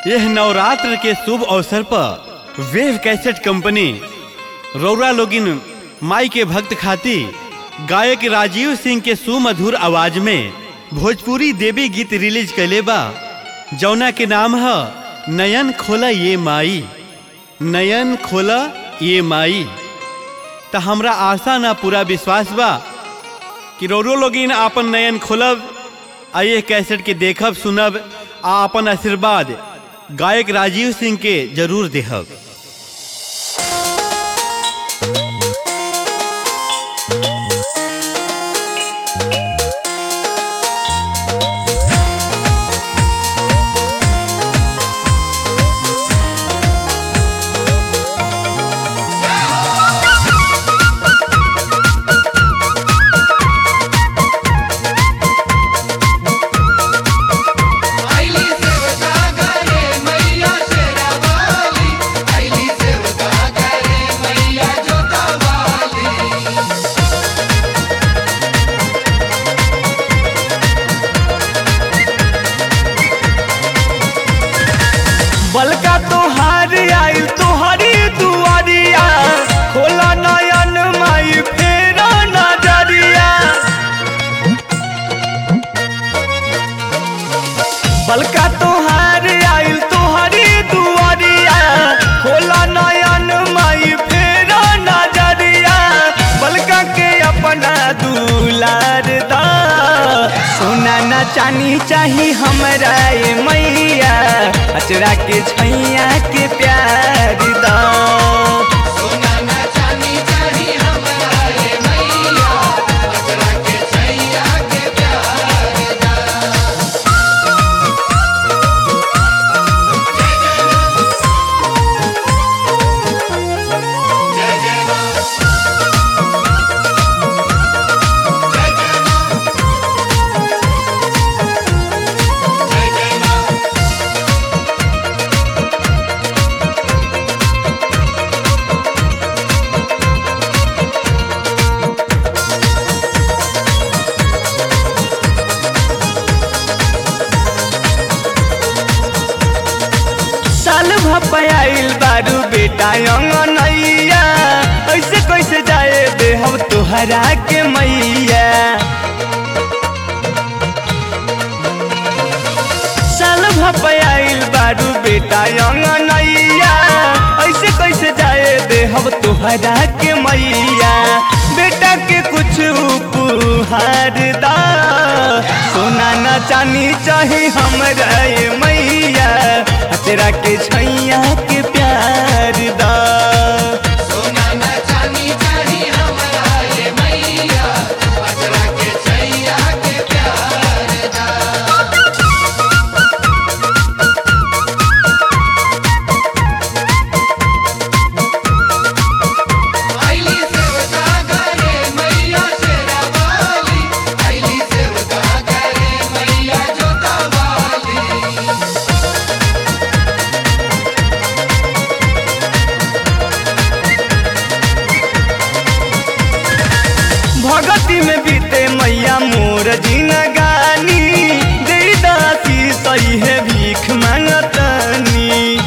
यह नवरात्र के शुभ अवसर पर वेव कैसेट कंपनी रौरा लोगिन माई के भक्त खाती गायक राजीव सिंह के सुमधुर आवाज में भोजपुरी देवी गीत रिलीज कैले बा जौना के नाम है नयन खोला ये माई नयन खोला ये माई त हमरा आशा ना पूरा विश्वास बा कि रोरो लोगिन आपन नयन खोलब आ ये कैसेट के देखब सुनब आ अपन आशीर्वाद गायक राजीव सिंह के जरूर देहब आईली सेवका करे मैया शेरा वाली आईली सेवका करे मैया जोता वाली बलका तोहार आइल तोहरी दुआरिया खोला नयन माई फेरा नजरिया बलका तोहार आइल तोहरी दुआरिया खोला नयन माई फेरा नजरिया बलका के अपना दुलार दा सोना न चानी चाही हमरा ए मैया अचरा के छैया के प्यार दा सोना ना चांदी चाही हमरा ये मैया अचरा के छैया के प्यार दा जय जय मां जय जय मां जय जय मां साल भपाइल बारू बेटा अंगनैया ऐसे कैसे जाए दे हम तोहरा के मैया साल भपाइल बारू बेटा अंगनैया ऐसे कैसे जाए दे हम तोहरा के मैया बेटा के कुछ उपहार दा सोना न चानी चाही हमरा ये मैया तेरा के छैया के प्यार दा सोना ना चांदी चाही हमरा ये मैया अचरा के छैया के प्यार दा आईली सेवका करे मैया शेरा वाली आईली सेवका करे मैया जोता वाली भगती में बीते मैया मोर जीन गानी दे दासी सही है भीख मांगतनी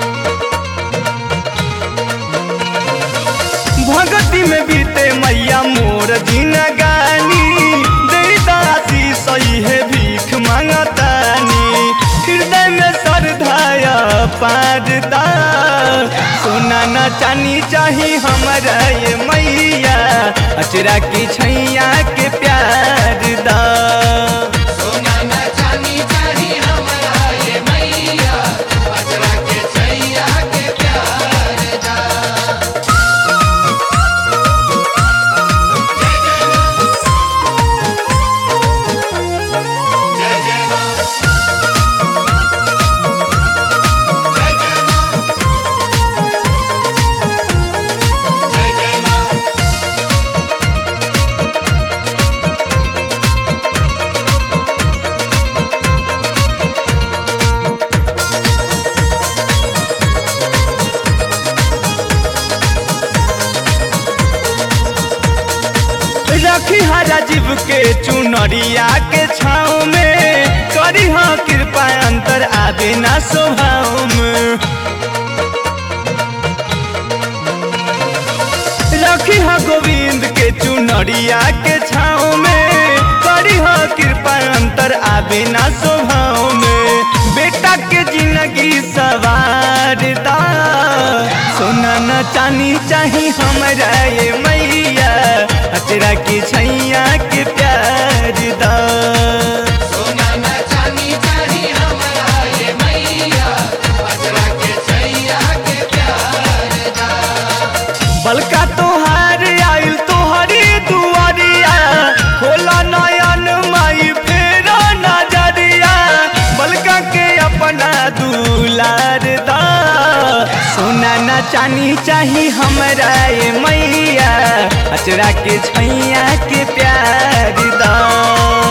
भगती में बीते मैया मोर जीन गानी दे दासी सही है भीख मांगतनी हृदय में श्रद्धाया पारदा सोना न चानी चाही हमरा ये मैया अचरा की छैया के प्यार दा सोना ना चांदी चाही हमरा ये मैया अचरा के छैया के प्यार दा जय जय मां जय जय मां जय जय मां रखी हरा जीव के चुनरिया के छाँव में करी हाँ कृपा अंतर आवे ना स्वभाव में रखी हा गोविंद के चुनरिया के छाँव में करी हा कृपा अंतर आवे ना स्वभाव में बेटा के जिंदगी सवार दा सोना न चानी चाही हमरा ये मैया अचरा की छैया के प्यार दा सोना न चांदी चाही हमरा ये मैया अजरा के छैया के प्यार दा बलका तोहार आइल तोहरी दुआरिया खोला नयन माई फेरा नजरिया बलका के अपना दुलार दा सोना न चानी चाही हमरा ये मैया अचरा के छैया के प्यार दा